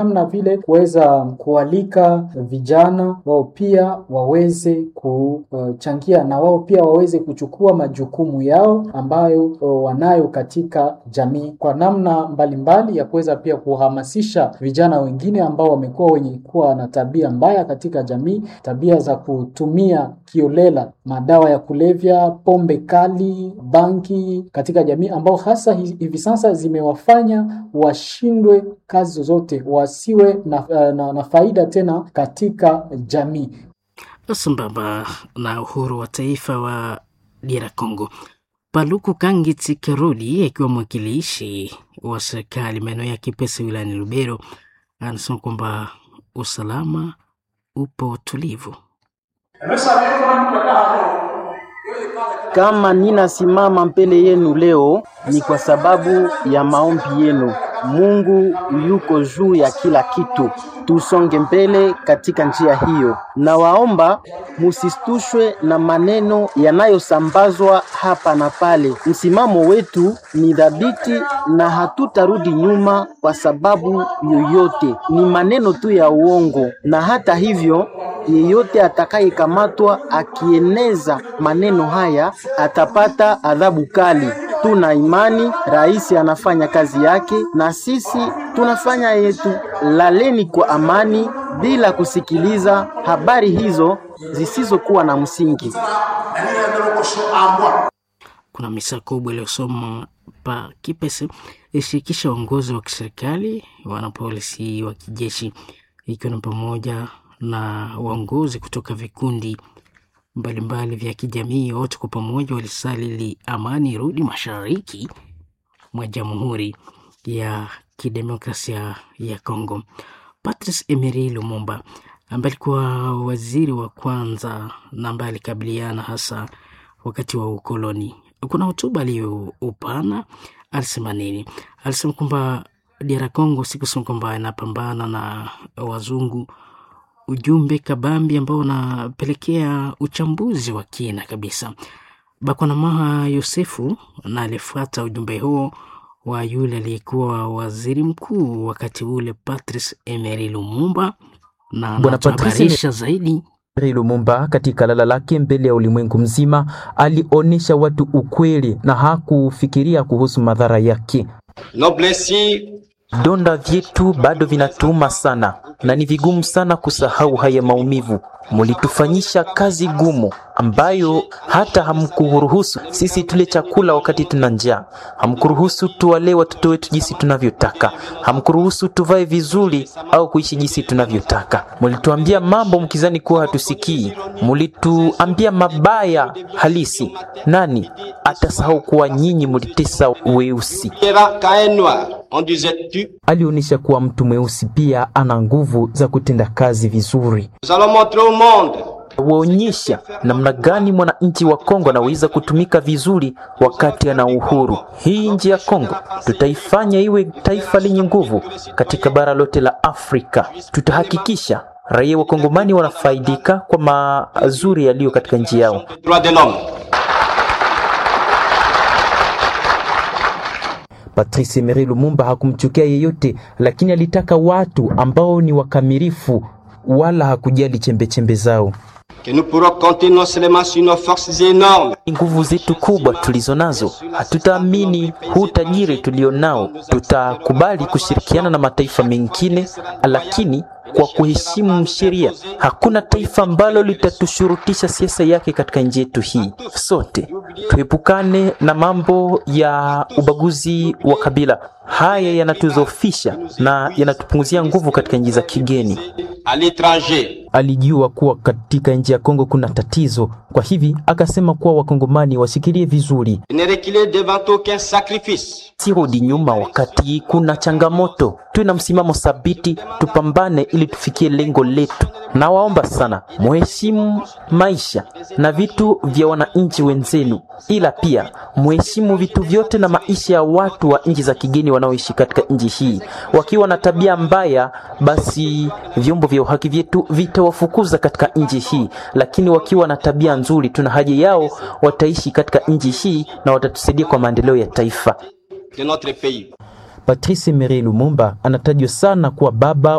namna vile kuweza kualika vijana wao pia waweze kuchangia na wao pia waweze kuchukua majukumu yao ambayo wanayo katika jamii kwa namna mbalimbali mbali ya kuweza pia kuhamasisha vijana wengine ambao wamekuwa wenye kuwa na tabia mbaya katika jamii, tabia za kutumia kiolela madawa ya kulevya, pombe kali, banki katika jamii, ambao hasa hivi sasa zimewafanya washindwe kazi zozote, wasiwe na, na, na faida tena katika jamii. Sambamba na uhuru wa taifa wa DR Congo, Paluku Kangiti Kerudi akiwa mwakilishi wa serikali maeneo ya Kipese wilayani Lubero anasema kwamba usalama upo tulivu. Kama ninasimama mbele yenu leo ni kwa sababu ya maombi yenu. Mungu yuko juu ya kila kitu, tusonge mbele katika njia hiyo. Nawaomba musistushwe na maneno yanayosambazwa hapa na pale. Msimamo wetu ni dhabiti na hatutarudi nyuma kwa sababu yoyote. Ni maneno tu ya uongo, na hata hivyo yeyote atakayekamatwa akieneza maneno haya atapata adhabu kali. Tuna imani rais anafanya kazi yake na sisi tunafanya yetu. Laleni kwa amani bila kusikiliza habari hizo zisizokuwa na msingi. Kuna misa kubwa iliyosoma pa Kipese ishirikisha uongozi wa kiserikali, wanapolisi wa kijeshi, ikiwa ni pamoja na uongozi kutoka vikundi mbalimbali vya kijamii. Wote kwa pamoja walisalili amani rudi mashariki mwa Jamhuri ya Kidemokrasia ya Kongo. Patrice Emery Lumumba ambaye alikuwa waziri wa kwanza na ambaye alikabiliana hasa wakati wa ukoloni, kuna hotuba aliyoupana. Alisema nini? Alisema kwamba DR Congo sikusema kwamba inapambana na wazungu ujumbe kabambi ambao unapelekea uchambuzi wa kina kabisa. Bakwanamaha Yosefu na alifuata ujumbe huo wa yule aliyekuwa waziri mkuu wakati ule Patrice Emery Lumumba, na anatuhabarisha zaidi. Emery Lumumba katika lala lake mbele ya ulimwengu mzima alionyesha watu ukweli na hakufikiria kuhusu madhara yake. Donda vyetu bado vinatuuma sana na ni vigumu sana kusahau haya maumivu. Mulitufanyisha kazi gumu ambayo hata hamkuruhusu sisi tule chakula wakati tuna njaa, hamkuruhusu tuwalee watoto wetu jinsi tunavyotaka, hamkuruhusu tuvae vizuri au kuishi jinsi tunavyotaka. Mulituambia mambo mkizani kuwa hatusikii, mulituambia mabaya halisi. Nani atasahau kuwa nyinyi mulitesa weusi? Alionyesha kuwa mtu mweusi pia ana nguvu za kutenda kazi vizuri. Waonyesha namna gani mwananchi wa Kongo anaweza kutumika vizuri wakati ana uhuru. Hii nchi ya Kongo tutaifanya iwe taifa lenye nguvu katika bara lote la Afrika. Tutahakikisha raia wa Kongomani wanafaidika kwa mazuri yaliyo katika nchi yao. Patrice Emery Lumumba hakumchukia yeyote, lakini alitaka watu ambao ni wakamilifu, wala hakujali chembechembe zao. Nguvu zetu kubwa tulizo nazo, hatutaamini huu tajiri tulio nao. Tutakubali kushirikiana na mataifa mengine, lakini kwa kuheshimu sheria. Hakuna taifa ambalo litatushurutisha siasa yake katika nchi yetu hii. Sote tuepukane na mambo ya ubaguzi wa kabila. Haya yanatuzofisha na yanatupunguzia nguvu katika nchi za kigeni. Alijua kuwa katika nchi ya Kongo kuna tatizo, kwa hivi akasema kuwa wakongomani washikilie vizuri, sirudi nyuma wakati kuna changamoto. Tuwe na msimamo thabiti, tupambane ili tufikie lengo letu. Nawaomba sana muheshimu maisha na vitu vya wananchi wenzenu, ila pia muheshimu vitu vyote na maisha ya watu wa nchi za kigeni wanaoishi katika nchi hii. Wakiwa na tabia mbaya, basi vyombo vya uhaki vyetu vitawafukuza katika nchi hii, lakini wakiwa na tabia nzuri, tuna haja yao, wataishi katika nchi hii na watatusaidia kwa maendeleo ya taifa. Patrice Emery Lumumba anatajwa sana kuwa baba